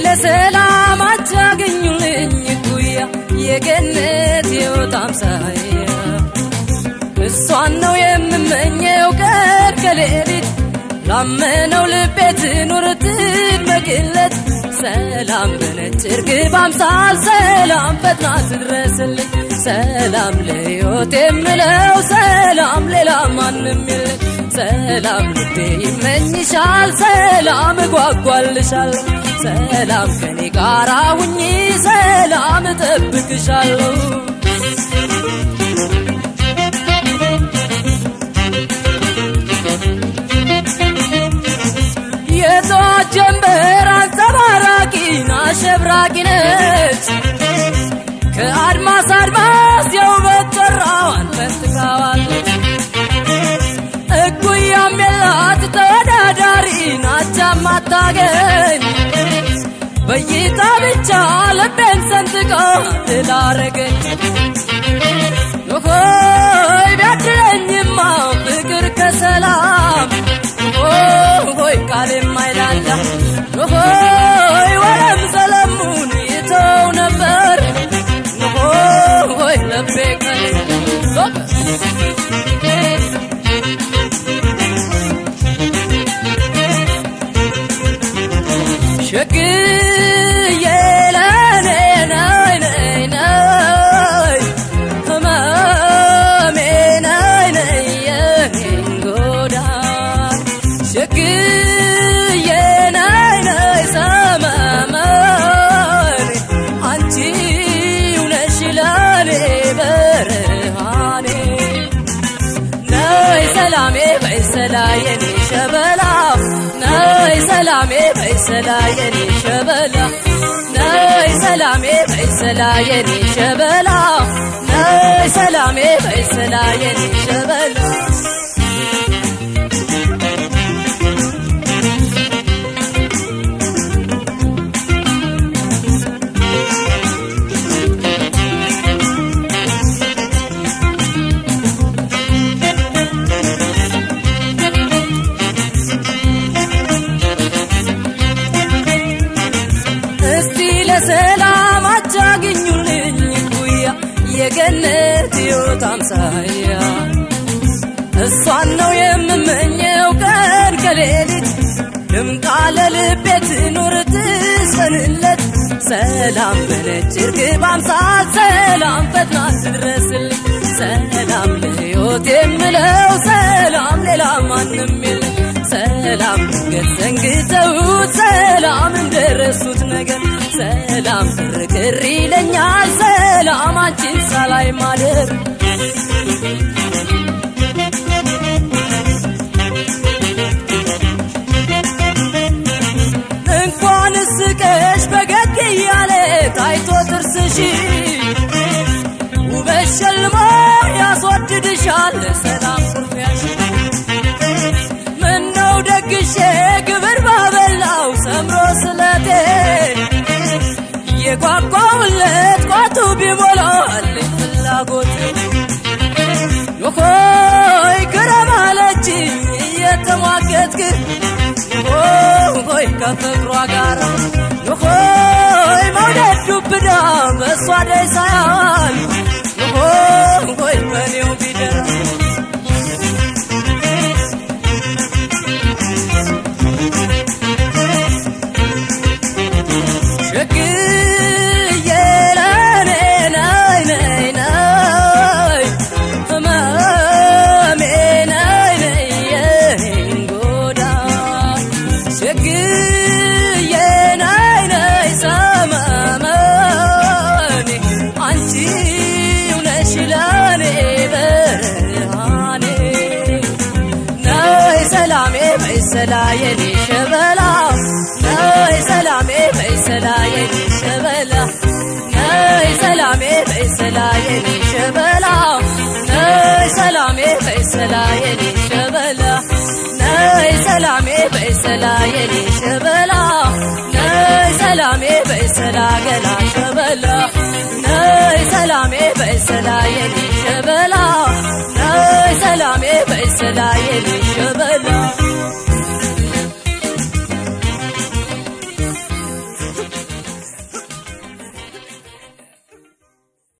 ለሰላም አታገኙልኝ ጉያ የገነት ሕይወት አምሳያ እሷን ነው የምመኘው ቀን ከሌሊት ላመነው ልቤ ትኑር ትድመቅለት ሰላም በነጭ እርግብ አምሳል ሰላም ፈጥና ትድረስልኝ ሰላም ለሕይወት የምለው ሰላም ሌላ ማንም የለኝ ሰላም ልቤ ይመኝሻል ሰላም እጓጓልሻለሁ ሰላም ከኔ ጋራ ሁኚ ሰላም እጠብቅሻለሁ የጠዋት ጀንበር አንጸባራቂና አሸብራቂ ነች ከአድማስ አድማስ የውበት ጨራዋን ፈንጥቃዋለች እኩያም የላት ተወዳዳሪ ናቻም አታገኝ በይታ ብቻ ልቤን ሰንጥቃ ትዳረገች ሆይ ቢያድለኝማ ፍቅር ከሰላም ሆይ ቃል የማይላላ ሆይ ወለም ሰለሙን ይተው ነበር ሆይ ልቤ ቀን ሸግዬ ለኔ ነይ ነይ ነይ ህመሜ ነይ ነይ የኔን ጎዳን ሸግዬ ነይ ነይ ሰመመኔ አንቺው ነሽ ለኔ ብርሃኔ ነይ ሰላሜ በይሰላ የኔ ሸበላ ነይ ሰላሜ በይሰላ የኔ ሸበላ ነይ ሰላሜ በይሰላ የኔ ሸበላ ነይ ሰላሜ በይሰላ የኔ ሸበላ እስቲ ለሰላም አታገኙልኝ ጉያ የገነት ሕይወት አምሳያ እሷን ነው የምመኘው ቀን ከሌሊት ድምቃ ለልቤ ትኑር ትሰንለት ሰላም በነጭ እርግብ አምሳል ሰላም ፈጥና ትድረስልኝ ሰላም ለሕይወት የምለው ሰላም ሌላ ማንም የለም ሰላም ድንገት ዘንግተውት ሰላም እንደረሱት ነገር ሰላም ክርክር ይለኛል ሰላም አንቺን ሳላይ ማደር እንኳን ስቀሽ በገግ እያለ ታይቶ ጥርስሽ ውበት ሸልሞ ያስወድድሻል ሰላም ኩርፊያሽ ምነው ደግሼ ግብር ባበላው ሰምሮ ስለቴ የጓጓውለት ቋቱ ቢሞላልኝ ፍላጎት ሆይ ክረም አለችኝ እየተሟገትክ ሆይ ከፍቅሯ ጋር ሆይ መውደድ ዱብዳ በእሷ ደይ ሳያል ሆይ በኔው ቢደራ ሸግዬ ለኔ ነይ ነይ ነይ ህመሜ ነይ ነይ የኔን ጎዳን ሸግዬ ነይ ነይ ሰመመኔ አንቺው ነሽ ለኔ ብርሃኔ ነይ ሰላሜ በይሰላ የኔ ሸበላ ነይ ሰላሜ በይሰላ የኔ ሸበላ ነይ ሰላሜ በይሰላ የኔ ሸበላ ነይ ሰላሜ በይሰላ የኔ ሸበላ ነይ ሰላሜ በይሰላ የኔ ሸበላ ነይ ሰላሜ በይሰላ ገላ ሸበላ ነይ ሰላሜ በይሰላ የኔ ሸበላ ነይ ሰላሜ በይሰላ የኔ ሸበላ